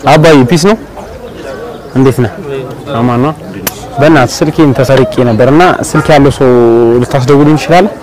አባዬ ፒስ ነው። እንዴት ነህ? አማን ነው። በእናትህ ስልኬን ተሰርቄ ነበርና ስልክ ያለው ሰው ልታስደውልኝ ትችላለህ?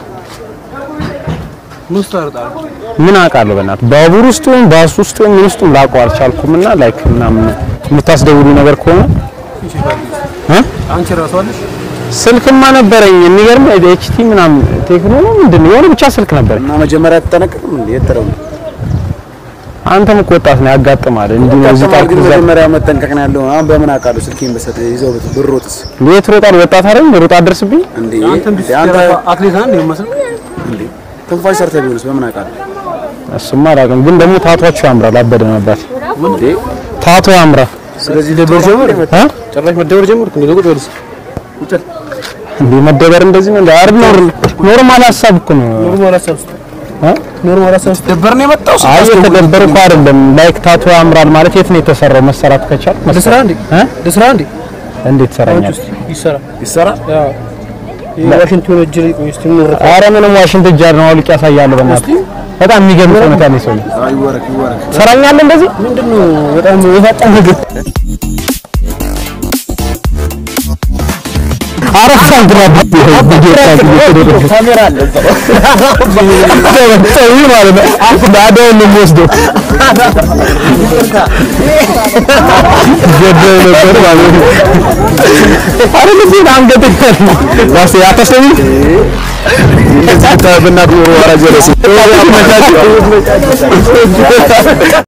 ምን አውቃለሁ። በእናትህ ባቡር ውስጥም ባስ ውስጥም ምን ውስጥም ላውቀው አልቻልኩምና ላይክ ምናምን የምታስደውሉኝ ነገር ከሆነ እ አንቺ ራሱ አለሽ ስልክማ ነበረኝ። የሚገርም ኤችቲ ምናምን ቴክኖ ነው ምንድን ነው የሆነ ብቻ ስልክ ነበረኝ። እና መጀመሪያ አትጠነቀቅም እንዴ? የተረው አንተም እኮ ወጣት ነው ያጋጥማል። እንዲህ ነው እዚህ ከተማር ጣልኩ ግን እዛ መጀመሪያ መጠንቀቅ ነው ያለው። አሁን በምን አውቃለሁ? ስልኬን በሰጠ ይዘው ብት ብሮጥስ የት ሮጣል? ወጣት አይደል? ሮጣ አደርስብኝ እንዴ? አንተም ቢስ አንተ አትሌት ነህ እንዴ መስል እንዴ ትንፋሽ ሰርተህ ቢሆንስ በምን አውቃለሁ? እሱማ አላውቅም፣ ግን ደግሞ ታቷቸው ያምራል። አበደ ነበር እንዴ ታቶ ያምራል። ስለዚህ ደበር ጀመር እ ጭራሽ መደበር ጀመርኩ እንዴ? ቁጭ በልስ እንዴ መደበር እንደዚህ ነው እንዴ? አር ኖርማል ሀሳብ እኮ ነው። ኖርማል ሀሳብ ውስጥ እ ኖርማል ሀሳብ ውስጥ ደበር ነው የመጣው አይ የተደበረ እኮ አይደለም። ላይክ ታቶ ያምራል ማለት የት ነው የተሰራው? መሰራት ከቻል ለስራ እንዴ እ ለስራ እንዴ እንዴት ትሰራኛል? ይሰራ ይሰራ ያው የዋሽንግተን እጅ ላይ ቆይ እስቲ ምን አረ ምንም ዋሽንት እጃር ነው አውልቅ ያሳያል። በእናትህ በጣም የሚገርም ሁኔታ ነው ሰው አይ ወረክ ይወረክ ትሰራኛለህ እንደዚህ ምንድነው በጣም የፈጣን ነገር አረፋን ግራ ካሜራ አለ ሰው ማለት ነው። ናዳውን ነው የሚወስደው። ገደው ነበር ማለት ነው። አረ ለዚህ አንገት ዋስ ያተሰኝ በእናትህ ወራጀ